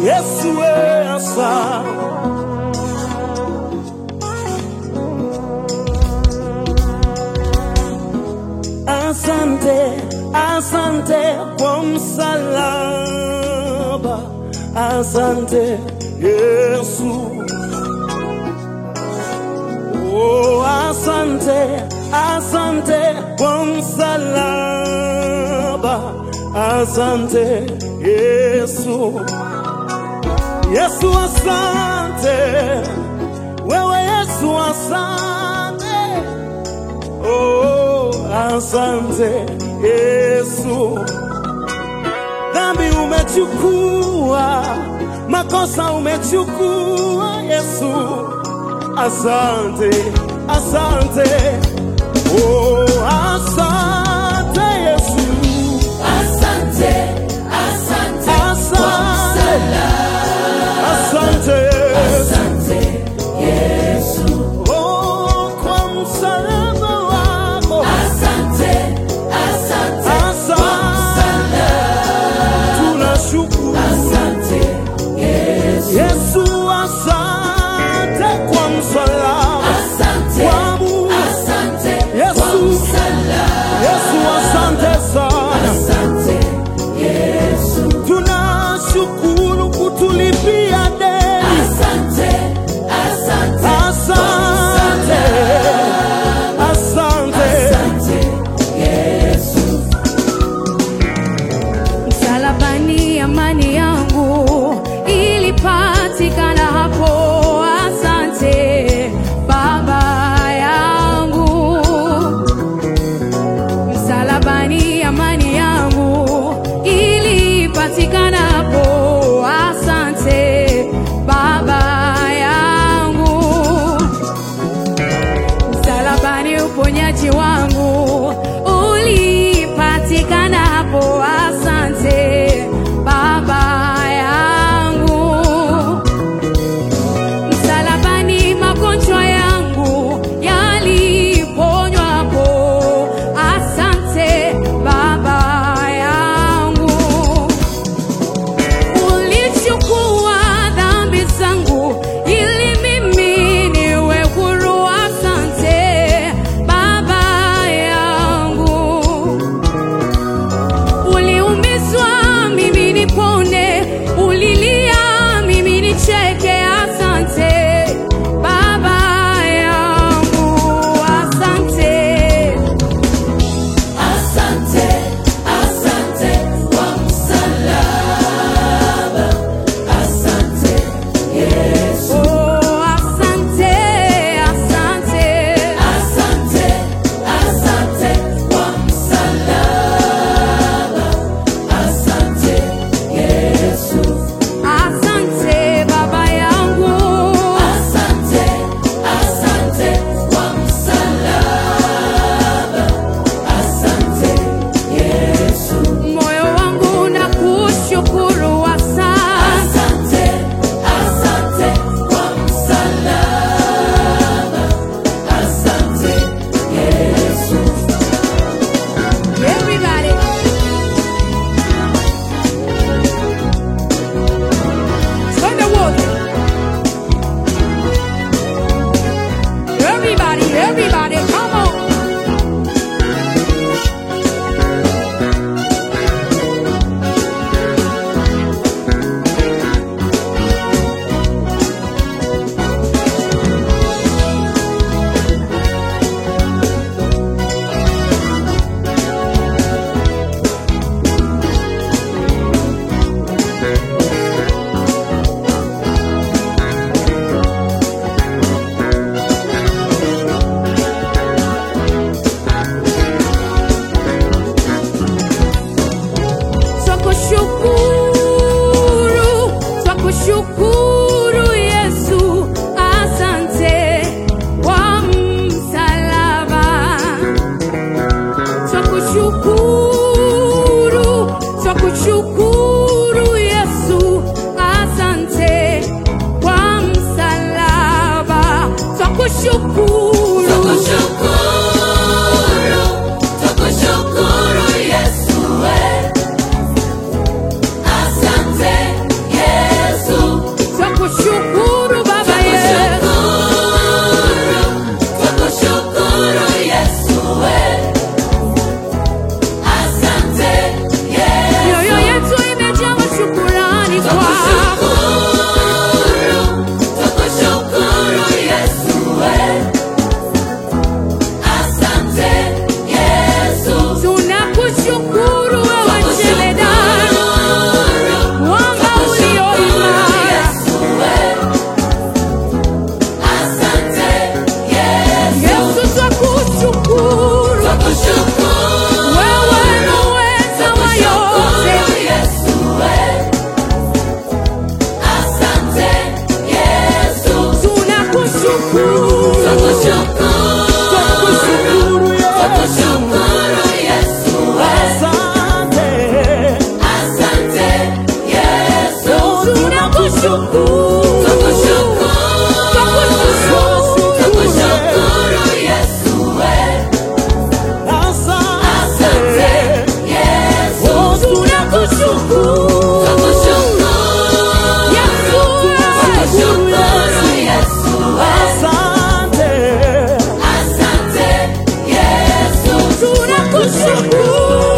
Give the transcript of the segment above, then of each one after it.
Yesu we asante. Asante, asante kwa msalaba. Asante Yesu. Oh, asante, asante kwa msalaba. Asante Yesu. Yesu asante. Wewe Yesu asante. Oh, asante Yesu. Dhambi umechukua, makosa umechukua Yesu. Asante, asante. Oh, asante Yesu. Asante, asante kwa Asante, msalaba. asante. Asante Yesu. Oh, kwa msalaba wako. Asante, asante kwa Asante, msalaba. tunashukuru. Asante Yesu. Yesu asante kwa msalaba Asante, wangu. asante kwa Yesu. msalaba. Yesu asante sana. Asante Yesu. Twakushukuru. Twakushukuru Yesu we. Asante. Yesu. Oh, tunakushukuru. Twakushukuru Yesu we. Asante. Asante Yesu. Tunakushukuru.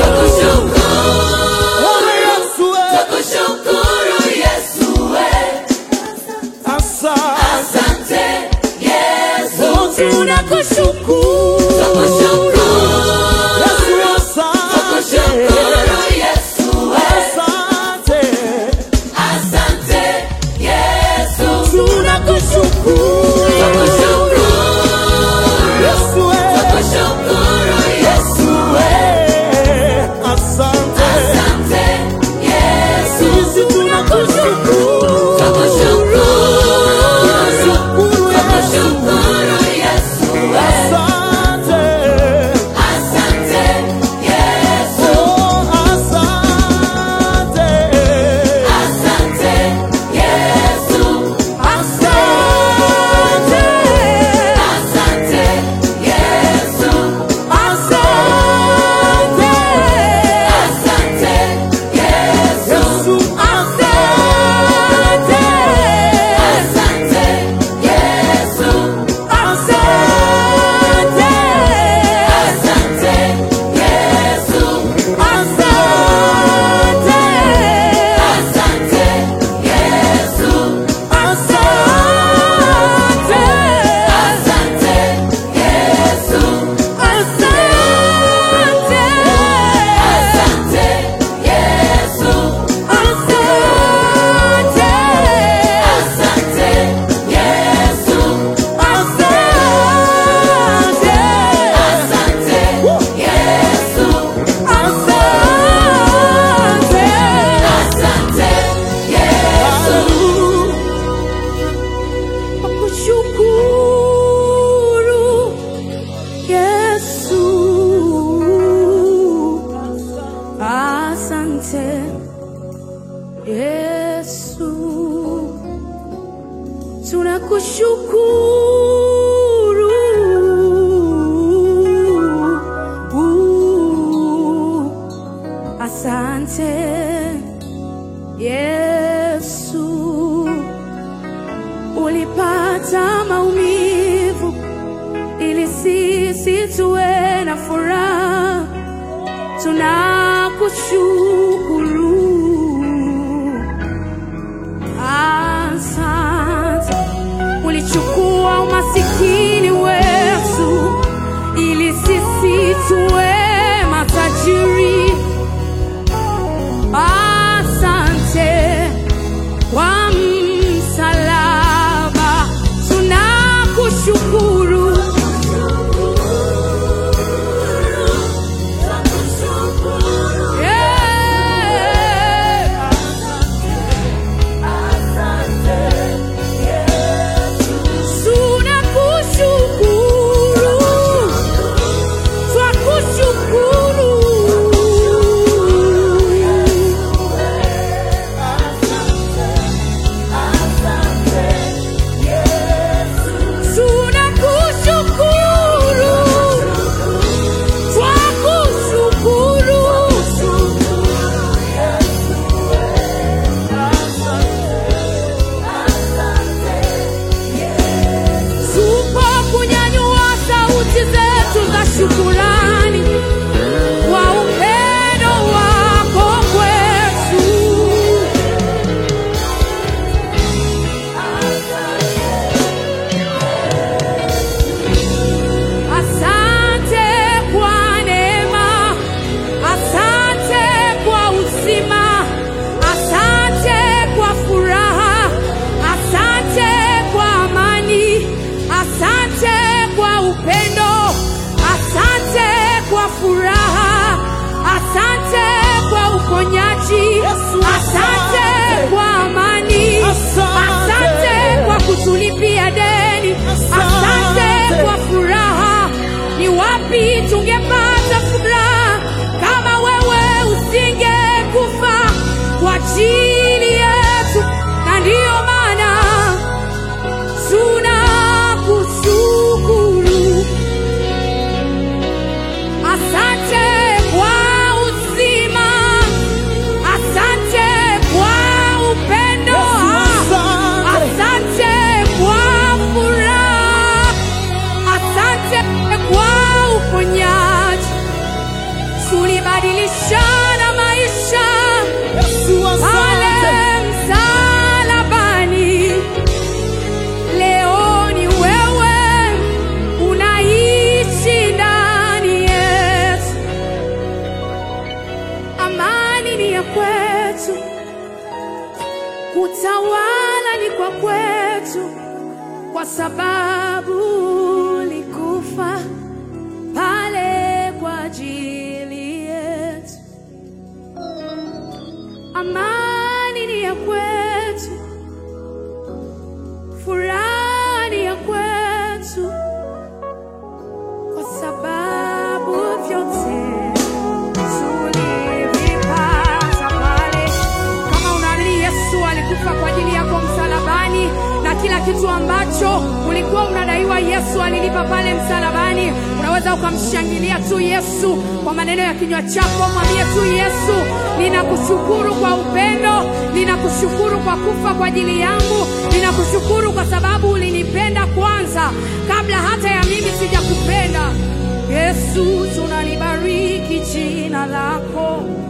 Oh, Yesu, eh. Twakushukuru Yesu we. Asante. Asante Yesu. Oh, tunakushukuru. Twakushukuru. Yesu, asante. Twakushukuru Yesu we. Asante. Asante Yesu. Tunakushukuru. Twakushukuru. Yesu, eh. Twakushukuru Yesu we. Eh, Asante. Asante Yesu. Sisi tunakushukuru. Twakushukuru. Shukuru Yesu. Twakushukuru Yesu we. Asante. Asante Yesu. Oh, asante. Asante Yesu. Asante. Asante Yesu. Asante. Asante Yesu. Yesu, asante. Asante Yesu. Asante. Asante Yesu. Asante. Asante Yesu. Asante. Asante Yesu. Asante. Asante Yesu. Asante. Asante Yesu. Asante. Asante Yesu. Asante. Asante Yesu. Kushukuru Yesu. Asante Yesu. Tunakushukuru. Asante Yesu ulipata maumivu ili sisi tuwe na furaha. Tunakushukuru, asante. Ulichukua umasikini wetu ili sisi tuwe matajiri. Asante kwa msalaba tunakushukuru. Yeah. Tunakushukuru. Twakushukuru. Tunakushukuru. Twakushukuru. Tupo kunyanyua sauti zetu za shukurani kwa upendo wako kwetu. Asante kwa neema, asante kwa uzima, asante kwa furaha, asante kwa amani, asante kwa upendo, asante kwa furaha, asante kwa uponyaji, Yesu, asante asante. kwa amani, Asante. asante kwa kutulipia deni, asante Asante. kwa furaha. Ni wapi tungepata furaha kama wewe usingekufa kwa ajili yetu? Na ndiyo maana Kutawala ni kwa kwetu, kwa sababu ulikufa pale kwa ajili yetu. Amani ni ya kwetu, furaha ni ya kwetu, kwa sababu vyote tulivipata pale. Kama unaamini Yesu alikufa kwa ajili yako msalabani, na kila kitu ambacho ulikuwa unadaiwa Yesu alilipa pale msalabani, unaweza ukamshangilia tu Yesu kwa maneno ya kinywa chako. Mwambie tu Yesu, ninakushukuru kwa upendo, ninakushukuru kwa kufa kwa ajili yangu, ninakushukuru kwa sababu ulinipenda kwanza kabla hata ya mimi sijakupenda. Yesu, tunalibariki jina lako.